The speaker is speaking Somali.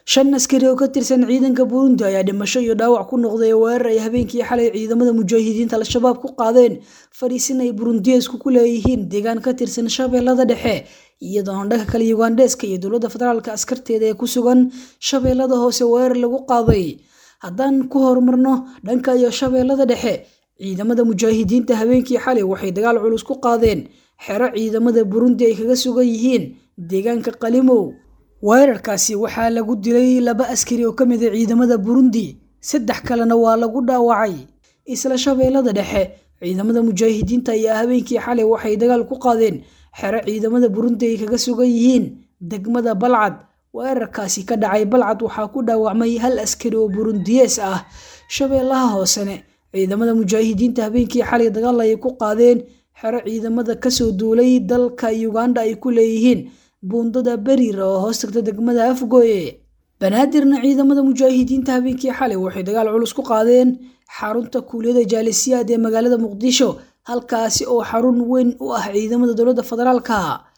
shan askari oo ka tirsan ciidanka burundi ayaa dhimasho iyo dhaawac ku noqday weerar ay habeenkii xalay ciidamada mujaahidiinta al-shabaab ku qaadeen fadhiisin ay burundiyeesku ku leeyihiin deegaan ka tirsan shabeellada dhexe iyadoona dhanka kale yugandeska iyo dowladda federaalka askarteeda ee ku sugan shabeellada hoose weerar lagu qaaday haddaan ku horumarno dhanka iyo shabeellada dhexe ciidamada mujaahidiinta habeenkii xalay waxay dagaal culus ku qaadeen xero ciidamada burundi ay kaga sugan yihiin deegaanka qalimow weerarkaasi waxaa lagu dilay laba askari oo ka mid a ciidamada burundi saddex kalena waa lagu dhaawacay isla shabeellada dhexe ciidamada mujaahidiinta ayaa habeenkii xalay waxay dagaal ku qaadeen xero ciidamada burundi ay kaga sugan yihiin degmada balcad weerarkaasi ka dhacay balcad waxaa ku dhaawacmay hal askari oo burundiyees ah shabeellaha hoosene ciidamada mujaahidiinta habeenkii xalay dagaal ayay ku qaadeen xero ciidamada kasoo duulay dalka uganda ay ku leeyihiin buundada beriir oo hoos tagta degmada afgooye banaadirna ciidamada mujaahidiinta habeenkii xalay waxay dagaal culus ku qaadeen xarunta kuuliyada jaalisiyaad ee magaalada muqdisho halkaasi oo xarun weyn u ah ciidamada dowladda federaalka